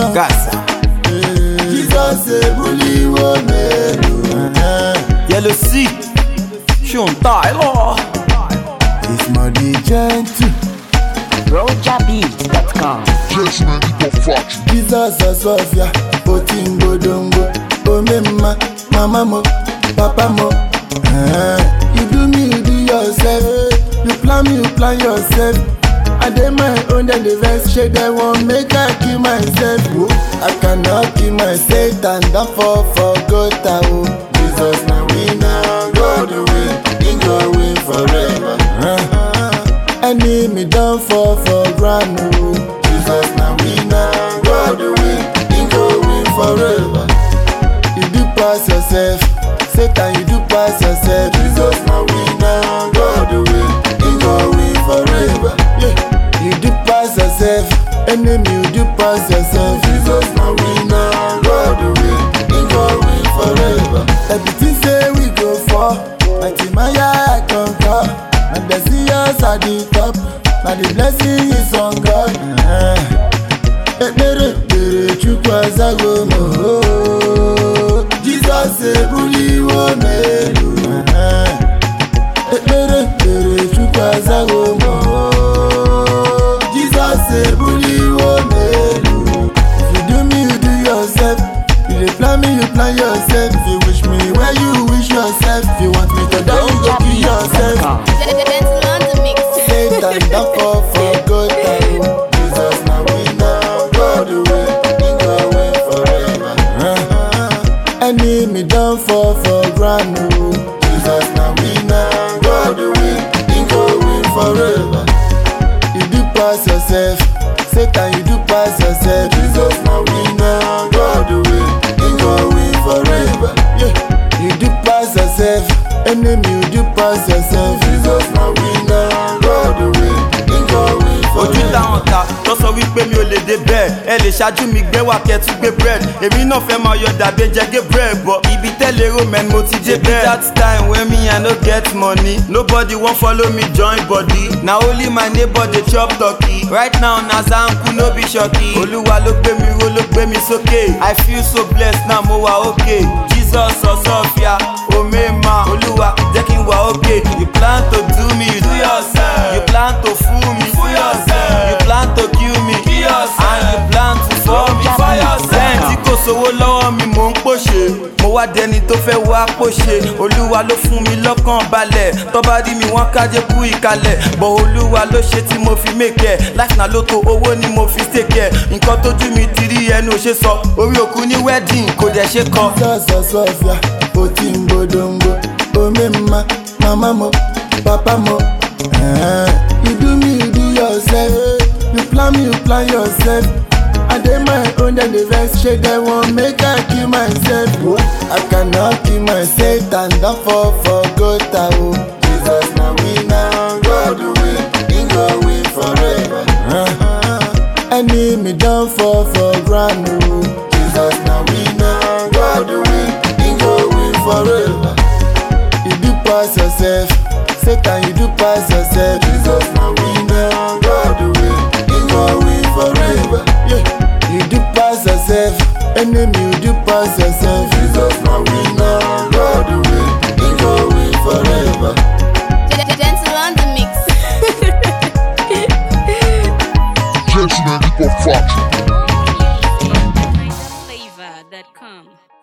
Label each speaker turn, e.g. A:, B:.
A: now.
B: Gaza.
A: Jesus ebuliwo melu.
B: Yellow C. Sean Tyler.
A: It's money gentle.
C: RojaBeats.com.
D: Gentleman, hip hop factory.
A: Jesus Osofia, Otingo Dongo, Omemma, Mama Mo, Papa Mo. Eh, You do me, you do yourself. You plan me, you plan yourself. I dey my own, then the vex shade they won't make I kill myself. Oh, I cannot kill myself and that fall for gota. Oh, Jesus na winner, God win, He go win forever. Eh, Enemy don fall for ground. Oh, Jesus na winner, God win, He go win forever. You do pass yourself, Satan you do pass yourself. Jesus na winner, God win, He go win forever. Yeah. You do pass yourself, enemy you do pass yourself. Jesus na winner, God win, He go win forever. Everything say we go for, mighty Maya I conquer. And the see us at the top, now the blessing is on God. Uh-huh. ekpere kpere chukwu azago m oo. jizọs ebuliwo m elu ekpere kpere chukwu azago m oo. jizọs ebuliwo m elu if you do me you do yourself you dey plan me you plan yourself if you wish me where you wish yourself if you want me to die you go kill yourself.
C: RojaBeats.com.
E: on the mix.
A: Satan don fall for good time. Jesus na winner, God win, He go win forever. Enemy don fall for ground. oh. Jesus na winner, God win, He go win forever. You do pass yourself, Satan you do pass yourself. Jesus na winner, God win, He go win forever. Yeah. You do pass yourself, enemy you do pass yourself. Jesus na winner, God win, He go win
B: ojú
A: forever.
B: táwọn ta tó sọ wípé mi ò lè dé bẹ́ẹ̀ ẹ lè ṣáájú mi gbé wá kẹ́tù gbé bread èmi náà fẹ́ máa yọ dàbí ẹjẹ́ gé bread bọ̀ ibi tẹ́lẹ̀ ro mẹ́ni mo ti dé bẹ́ẹ̀. that time when me i no get money nobody wan follow me join body na only my neighbor dey chop turkey right now na zanku no be shoki olúwa ló gbé mi ró ló gbé mi sókè i feel so blessed now mo wà okay jesus ọsọfia omema olúwa jẹ́ kí n wà okay you plan to do me you do yourself you plan to fool me fool yourself you plan to kill me kill yourself and you plan to fall me fall yourself. lẹ́yìn tí kò sówó lọ́wọ́ mi mò ń pòṣe mo wá dẹni tó fẹ́ wá pòṣe olúwa ló fún mi lọ́kàn balẹ̀ tọ́ba rí mi wọ́n kájé kú ìkalẹ̀ bọ̀ olúwa ló ṣe tí mo fi mèkẹ́ láti náà ló tó owó ni mo fi ṣèkẹ́ nǹkan tójú mi ti rí ẹnu ò ṣe sọ orí òkú ní wedding kò dẹ̀ ṣe kọ.
A: Jesus Osofia, Otimbo Dongo, Omemma, Mama Mo, Papa Mo. Eh, You do me, you do yourself. You plan me, you plan yourself. I dey my own, then the vex shade they won't make I kill myself. Oh, I cannot kill myself and don't fall for gota. Oh, Jesus na winner, God win, He go win forever. Enemy don fall for ground. Oh, Jesus na winner, God win, He go win forever. You do pass yourself, Satan you do pass yourself. Jesus na winner, God win, He go win forever. Yeah. You do pass yourself, enemy you do pass yourself. Jesus na winner, God win, He go win forever.
E: Gentle on the mix.
D: Gentleman, hip hop factory.
F: Flavor.com.